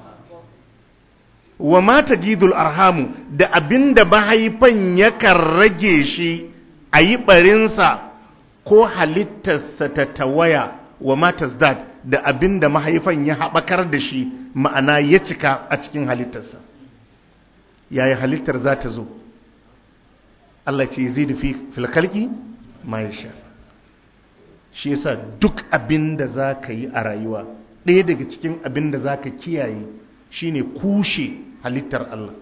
wa mata gidul arhamu da abin da mahaifan yakan rage shi a yi ɓarinsa ko halittarsa ta tawaya wa matas dad da abin da mahaifan ya haɓakar da shi ma'ana ya cika a cikin halittarsa yaya halittar za ta zo Allah ce zai da filkalki ma ya sha shi yasa duk abin da za ka yi a rayuwa ɗaya daga cikin abin da za ka kiyaye shine kushe halittar Allah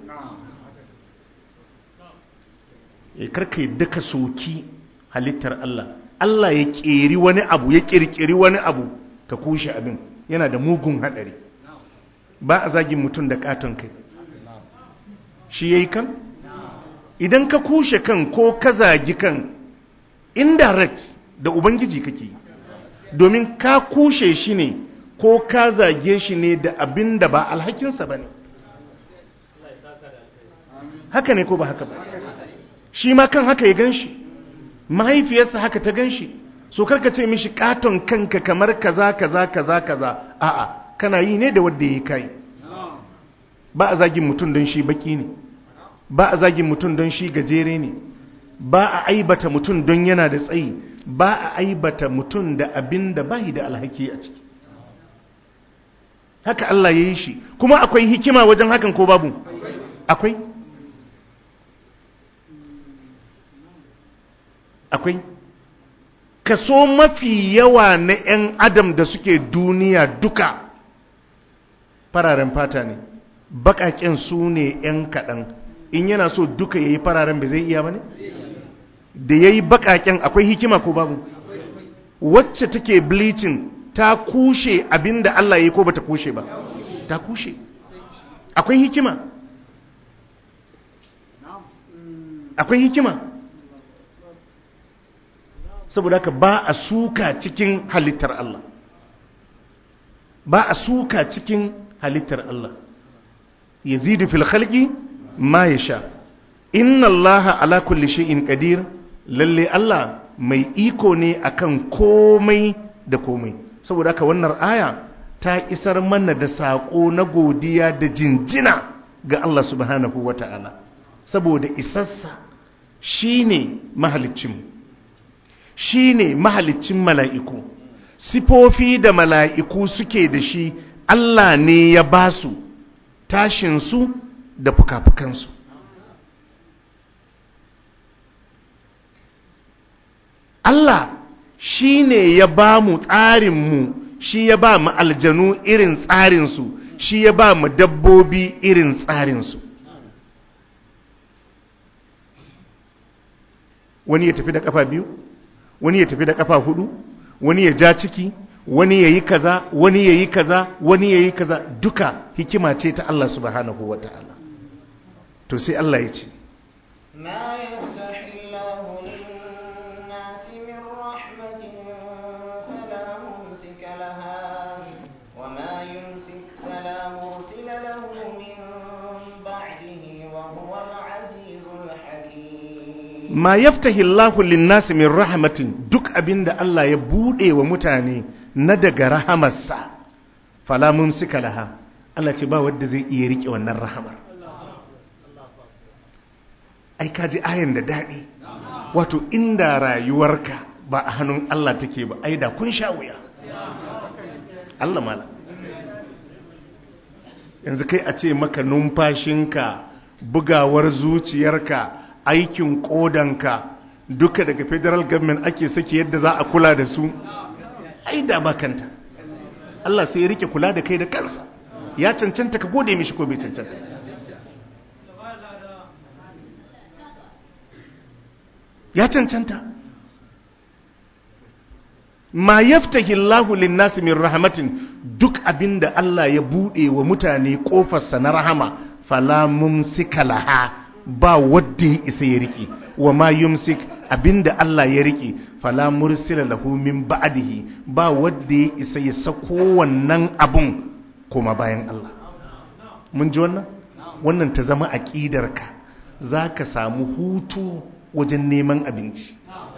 ya karka yadda ka soki halittar Allah Allah ya ƙeri wani abu ya ƙirƙiri wani abu ka kushe abin yana da mugun haɗari ba a zagin mutum da ƙaton kai shi ya yi kan idan ka kushe kan ko ka zagi kan indirect da ubangiji kake yi domin ka kushe shi ne ko ka zage shi ne da abin da ba alhakinsa ba ne haka ne ko ba haka ba shi ma kan haka ya gan shi mahaifiyarsa haka ta gan shi so karka ce mishi katon kanka kamar kaza kaza kaza kaza a'a kana yi ne da wadda ya kai ba a zagin mutum don shi baki ne ba a zagin mutum don shi gajere ne ba a aibata mutum don yana da tsayi ba a aibata mutum da abin da bayi da alhaki a ciki haka Allah ya yi shi kuma akwai hikima wajen hakan ko babu akwai akwai kaso mafi yawa na 'yan adam da suke duniya duka fararen fata ne baƙaƙen su ne 'yan kaɗan in yana so duka ya yi fararen bai zai iya ba ne da ya yi baƙaƙen akwai hikima ko babu wacce take bleaching ta kushe abinda Allah ya yi ko bata kushe ba ta kushe akwai hikima akwai hikima saboda haka ba a suka cikin halittar Allah ba a suka cikin halittar Allah yazidu fil khalqi ma yasha inna Allah ala kulli shay'in qadir lalle Allah mai iko ne akan komai da komai saboda haka wannan aya ta isar mana da sako na godiya da jinjina ga Allah subhanahu wa ta'ala saboda isassa shi ne mahalicinmu shi ne mahalicin mala'iku sifofi da mala'iku suke da shi Allah ne ya ba su tashinsu da fuka-fukansu Allah shi ne ya ba mu tsarinmu shi ya ba mu aljanu irin tsarinsu shi ya ba mu dabbobi irin tsarinsu wani ya tafi da kafa biyu wani ya tafi da kafa hudu wani ya ja ciki wani ya yi kaza wani ya yi kaza wani ya yi kaza duka hikima ce ta Allah subhanahu wa ta'ala to sai Allah ya ce ما يفتح الله للناس من رحمة فلا ممسك لها وما يمسك فلا مرسل له من بعده وهو العزيز الحكيم ma yaftahi Allahu linnasi min rahmatin duk abinda Allah ya bude wa mutane na daga rahamarsa fala mumsika laha Allah ce ba wanda zai iya rike wannan rahamar ai kaji ayan da dadi wato inda rayuwarka ba a hannun Allah take ba ai da kun sha wuya Allah mala yanzu kai a ce maka numfashinka bugawar zuciyarka aikin kodanka duka daga federal government ake saki yadda za a kula da su ai da bakanta Allah sai ya rike kula da kai da kansa ya cancanta ka gode mishi ko bai cancanta ya cancanta ma yaftahi Allahu lin-nasi min rahmatin duk abinda Allah ya bude wa mutane kofarsa na rahama fala mumsika laha ba wadda ya isa ya riƙe wa ma yumsik abinda Allah ya riƙe fala mursila lahu min ba'dihi ba wadda ya isa ya sako wannan abun kuma bayan Allah mun ji wannan wannan ta zama aqidarka zaka samu hutu wajen neman abinci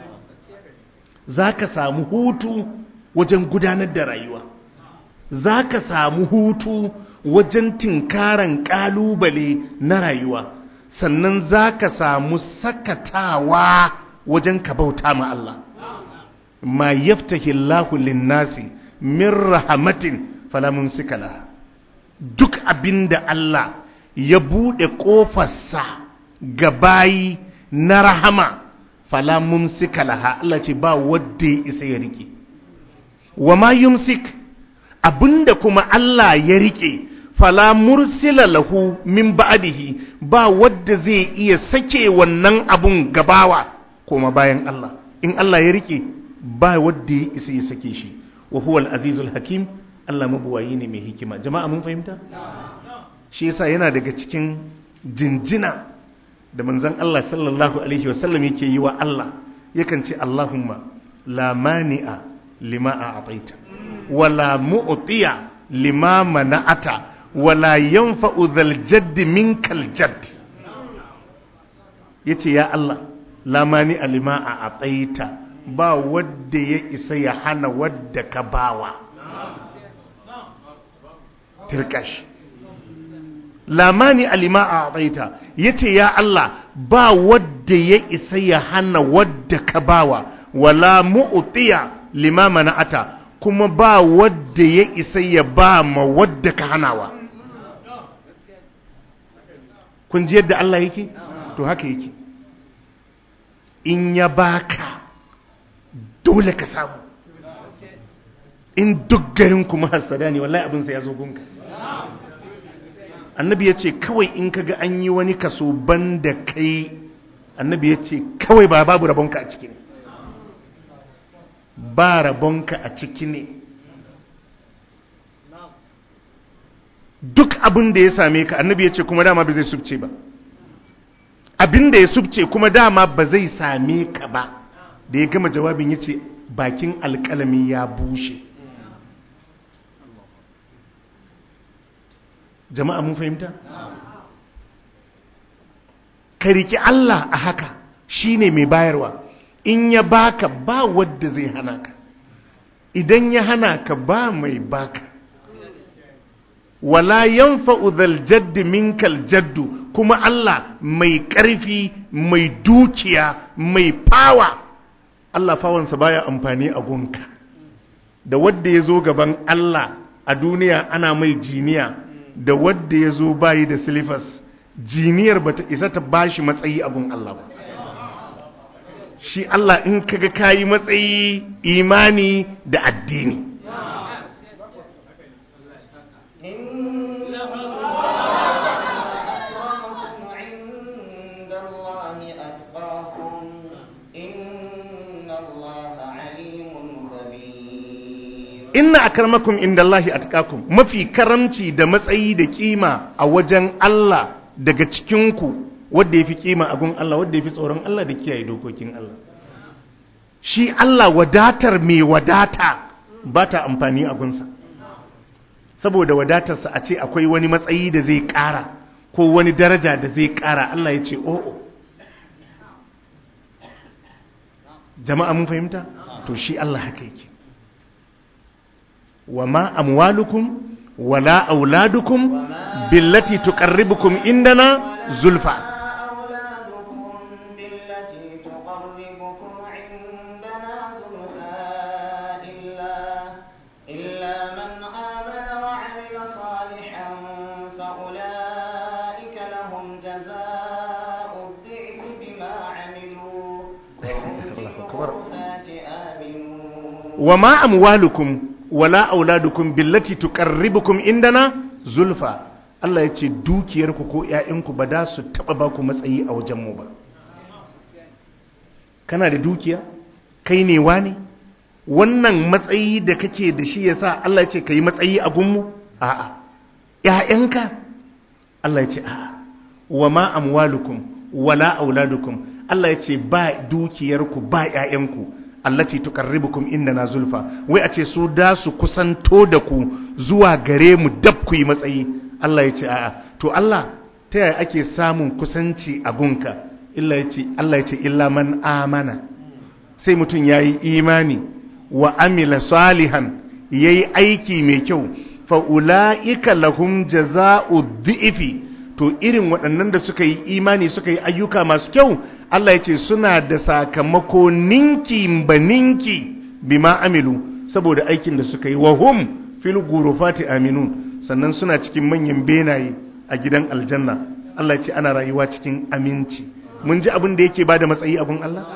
zaka samu hutu wajen gudanar da rayuwa zaka samu hutu wajen tinkaran kalubale na rayuwa sannan za ka samu sakatawa wajen ka bauta ma Allah ma yaftahi Allahu linnasi min rahmatin fala mumsika laha duk abinda Allah ya bude kofarsa ga bayi na rahama fala mumsika laha Allah ce ba wadda ya isa ya rike wa ma yumsik abinda kuma Allah ya rike fala mursila lahu min ba'dihi ba wadda zai iya sake wannan abun gabawa kuma bayan Allah in Allah ya rike ba wadda ya isa ya sake shi wa huwa al-azizul hakim Allah mabuwayi ne mai hikima jama'a mun fahimta shi yasa yana daga cikin jinjina da manzon Allah sallallahu alaihi wasallam yake yi wa Allah yakan ce Allahumma la mani'a lima a'taita wala mu'tiya lima mana'ata wala yanfa'u dhal jadd minkal jadd yace ya Allah lamani alima a ataita ba wadda ya isa ya hana wadda ka bawa tirkash lamani alima a ataita yace ya Allah ba wadda ya isa ya hana wadda ka bawa wala mu'tiya lima mana'ata kuma ba wadda ya isa ya ba ma wadda ka hanawa kun ji yadda Allah yake to haka yake in ya baka dole ka samu in duk garin kuma hasada ne wallahi abinsa ya zo gunka annabi ya ce kawai in kaga an yi wani kaso ban da kai annabi ya ce kawai ba babu rabonka a ciki ne ba rabonka a ciki ne duk abin da ya same ka annabi ya ce kuma dama ba zai subce ba abin da ya subce kuma dama ba zai same ka ba da ya gama jawabin ya ce bakin alkalami ya bushe jama'a mun fahimta ka riki Allah a haka shine mai bayarwa in ya baka ba wadda zai hana ka idan ya hana ka ba mai baka wala yanfa'u dhal jaddi minkal jaddu kuma Allah mai ƙarfi mai dukiya mai fawa Allah fawansa baya amfani a gunka da wadda ya zo gaban Allah a duniya ana mai jiniya da wadda ya zo bayi da silifas jiniyar ba ta isa ta bashi matsayi a gun Allah ba shi Allah in kaga kayi matsayi imani da addini إن أكرمكم عند الله أتقاكم إن الله عليم خبير inna akramakum indallahi atqakum mafi karamci da matsayi da kima a wajen Allah daga cikinku wanda yafi kima a gun Allah wanda yafi tsoron Allah da kiyaye dokokin Allah shi Allah wadatar mai wadata ba ta amfani a gunsa saboda wadatarsa a ce akwai wani matsayi da zai ƙara ko wani daraja da zai ƙara Allah ya ce o'o jama'a mun fahimta to shi Allah haka yake wa ma amwalukum wala auladukum billati tuqarribukum indana zulfa أولادكم بالتي تقربكم عندنا زلفى إلا إلا من آمن وعمل صالحا فأولئك لهم جزاء الضعف بما عملوا وهم في الله أكبر. الغرفات آمنون wa ma amwalukum wala auladukum billati tuqarribukum indana zulfa Allah ya ce dukiyarku ko ƴaƴanku ba da su taba ba ku matsayi a wajenmu ba kana da dukiya kai ne wani wannan matsayi da kake da shi yasa Allah ya ce kai matsayi a gunmu a'a ƴaƴanka Allah ya ce a'a wa ma amwalukum wala auladukum Allah ya ce ba dukiyarku ba ƴaƴanku allati tuqarribukum indana zulfa wai a ce su da su kusanto da ku zuwa gare mu dab ku yi matsayi Allah ya ce a'a to Allah ta yaya ake samun kusanci a gunka illa ya ce Allah ya ce illa man amana sai mutum yayi imani wa amila salihan yayi aiki mai kyau fa ulaika lahum jazaa'u dhi'fi to irin waɗannan da suka yi imani suka yi ayyuka masu kyau Allah ya ce suna da sakamako ninki ba ninki bima amilu saboda aikin da suka yi wa hum fil gurufati aminun sannan suna cikin manyan benaye a gidan aljanna Allah ya ce ana rayuwa cikin aminci mun ji abin da yake bada matsayi a gun Allah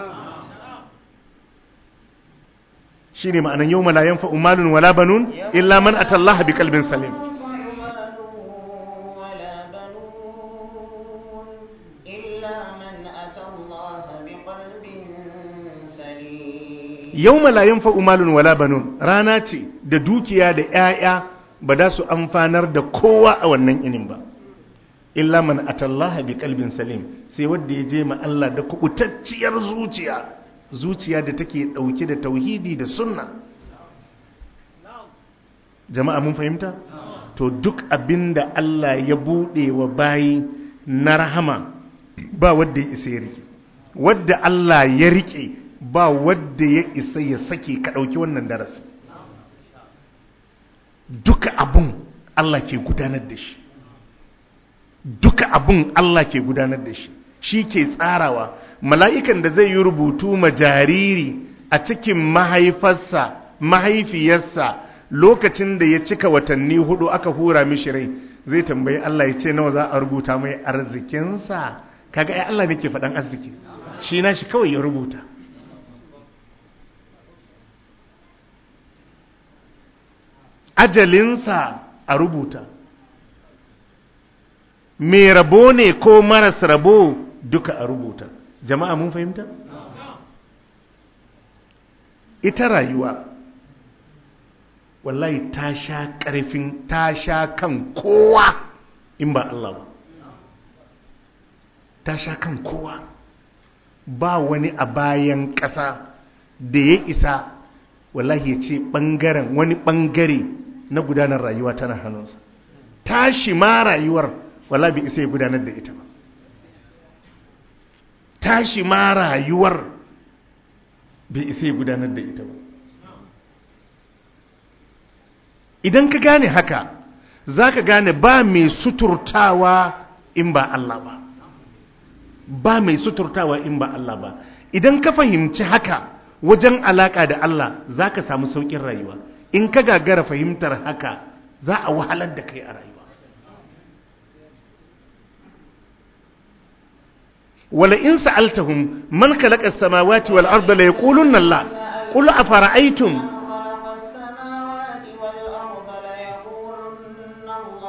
shine ma'anan yawma la yanfa'u malun wala banun illa man atallaha biqalbin salim مال ولا بنون إلا من أتى الله بقلب سليم yawma la yanfa'u malun wala banun rana ce da dukiya da 'ya'ya ba da su amfanar da kowa a wannan inin ba illa man atallaha bi qalbin salim sai wanda ya je ma Allah da kubutacciyar zuciya zuciya da take dauke da tauhidi da sunna jama'a mun fahimta to duk abinda Allah ya bude wa bayi na rahama ba wanda ya isa ya rike wadda Allah ya rike ba wadda ya isa ya sake ka ɗauki wannan darasi duka abun Allah ke gudanar da shi duka abun Allah ke gudanar da shi shi ke tsarawa mala'ikan da zai yi rubutu ma jariri a cikin mahaifarsa mahaifiyarsa lokacin da ya cika watanni hudu aka hura mishi rai zai tambayi Allah ya ce nawa za a rubuta mai arzikinsa kaga ai Allah ne ke faɗan arziki shi na shi kawai ya rubuta ajalinsa a rubuta mai rabo ne ko maras rabo duka a rubuta jama'a mun fahimta ita rayuwa wallahi ta sha ƙarfin ta sha kan kowa in ba Allah ba ta sha kan kowa ba wani a bayan ƙasa da ya isa wallahi ya ce ɓangaren wani ɓangare na gudanar rayuwa tana hannunsa tashi ma rayuwar wala bai isa ya gudanar da ita ba tashi ma rayuwar bai isa ya gudanar da ita ba idan ka gane haka za ka gane ba mai suturtawa in ba Allah ba ba mai suturtawa in ba Allah ba idan ka fahimci haka wajen alaka da Allah za ka samu sauƙin rayuwa in ka gagara fahimtar haka za a wahalar da kai a rayuwa wala in sa'altahum man khalaqa as-samawati wal arda la yaqulunna Allah qul afara'aytum خلق السماوات والأرض ليقولن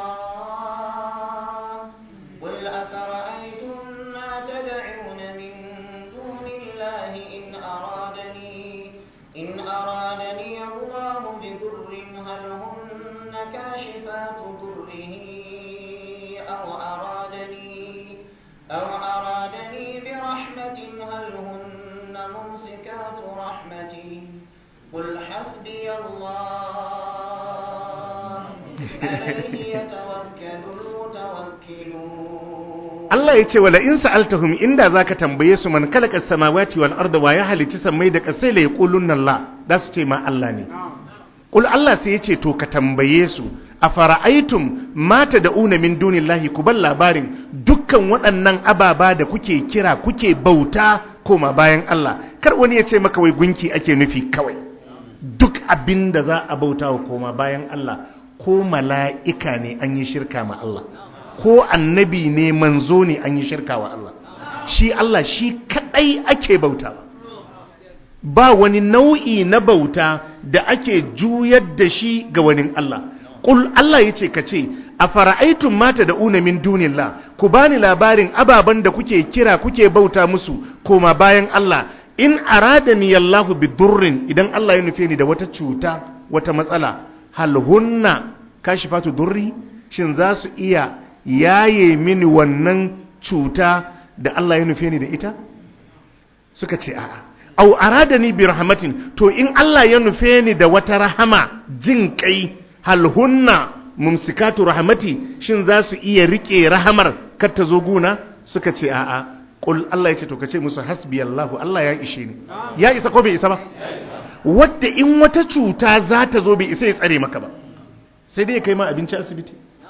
الله قل أفرأيتم ما تدعون من دون الله إن أرادني إن أرادني الله بضر هل هن كاشفات ضره أو أرادني أو أرادني برحمة هل هن ممسكات رحمتي قل حسبي الله عليه يتوكل المتوكلون Allah ya ce wala in sa'altahum inda zaka tambaye su man khalaqa as-samawati wal arda wa ya halici sammai da kasai la yaqulunna Allah da su ce ma Allah ne Qul Allah sai ya ce to ka tambaye su afara'aytum ma tad'una min dunillahi ku bar labarin dukkan waɗannan ababa da kuke kira kuke bauta koma bayan Allah kar wani ya ce maka wai gunki ake nufi kawai duk abin da za a bauta wa koma bayan Allah ko mala'ika ne an yi shirka ma Allah ko annabi ne manzo ne an yi shirka wa Allah shi Allah shi kadai ake bauta ba wani nau'i na bauta da ake juyar da shi ga wani Allah Ƙul Allah ya ce ka ce a fara'aitun mata da una min dunillah ku bani labarin ababen da kuke kira kuke bauta musu koma bayan Allah in aradani Allahu bi durrin idan Allah ya nufe ni da wata cuta wata matsala hal hunna kashifatu durri shin za su iya yaye mini wannan cuta da Allah ya nufe ni da ita suka ce a'a au aradani bi rahmatin to in Allah ya nufe ni da wata rahama jin kai hal hunna mumsikatu rahmati shin za su iya rike rahamar kar ta zo guna suka ce a'a qul Allah ya ce to kace musu hasbi Allah Allah ya ishe ni ya isa ko bai isa ba wadda in wata cuta za ta zo bai isa ya tsare maka ba sai dai ya kai ma abinci asibiti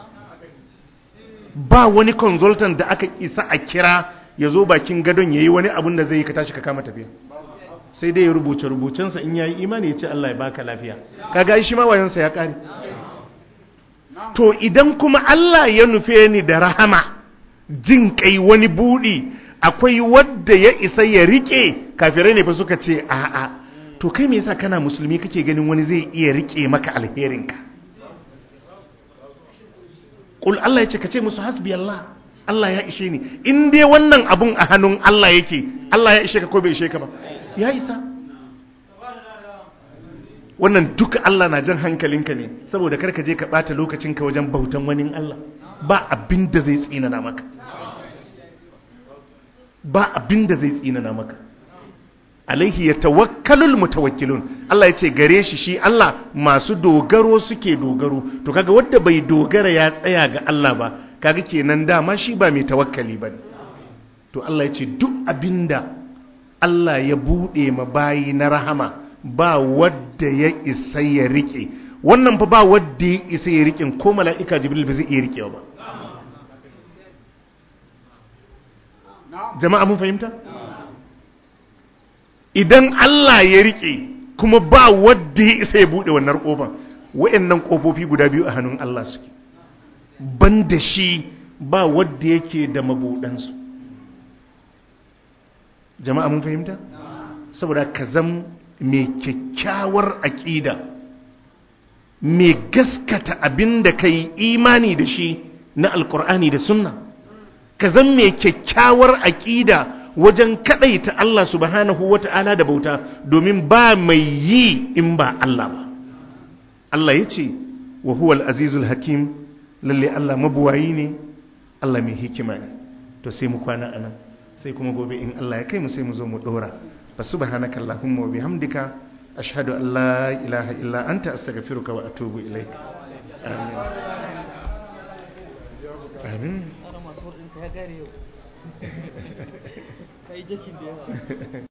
ba wani consultant da aka isa a kira ya zo bakin gadon ya yi wani abun da zai yi ka tashi ka kama tafiya sai dai ya rubuce rubucensa in ya yi imani ya ce Allah ya baka lafiya kaga shi ma wayansa ya kare to idan kuma Allah ya nufe ni da rahama jin kai wani budi akwai wadda ya isa ya rike kafirai ne fa suka ce a'a to kai me yasa kana musulmi kake ganin wani zai iya rike maka alherinka Kul Allah ya ce ka ce musu hasbi Allah Allah ya ishe ni in dai wannan abun a hannun Allah yake Allah ya ishe ka ko bai ishe ka ba ya isa wannan duka Allah na jan hankalinka ne saboda karka je ka bata lokacinka wajen bautan wani Allah ba abin da zai tsinana maka ba abin da zai tsinana maka alaihi ya tawakkalul mutawakkilun Allah ya ce gare shi shi Allah masu dogaro suke dogaro to kaga wanda bai dogara ya tsaya ga Allah ba kaga kenan dama shi ba mai tawakkali ba ne to Allah ya ce duk abinda Allah ya buɗe ma bayi na rahama ba wadda ya isa ya rike wannan fa ba wadda ya isa ya rike ko mala'ika jibril ba zai iya rikewa ba jama'a mun fahimta idan Allah ya rike kuma ba wadda ya isa ya buɗe wannan ƙofar wa'annan ƙofofi guda biyu a hannun Allah suke ban da shi ba wadda yake da mabuɗansu jama'a mun fahimta saboda ka zam mai kyakkyawar aƙida mai gaskata abin da ka yi imani da shi na alkur'ani da sunna ka zam mai kyakkyawar aƙida wajen kaɗaita Allah subhanahu wa ta'ala da bauta domin ba mai yi in ba Allah ba Allah ya ce wa huwal azizul hakim lalle Allah mabuwayi ne Allah mai hikima ne to sai mu kwana anan sai kuma gobe in Allah ya kai mu sai mu zo mu dora fa subhanaka allahumma wa bihamdika ashhadu an la ilaha illa anta astaghfiruka wa atubu ilaik amin amin Ana masu ɗinka ya gare yau. Ka yi jakin da yawa.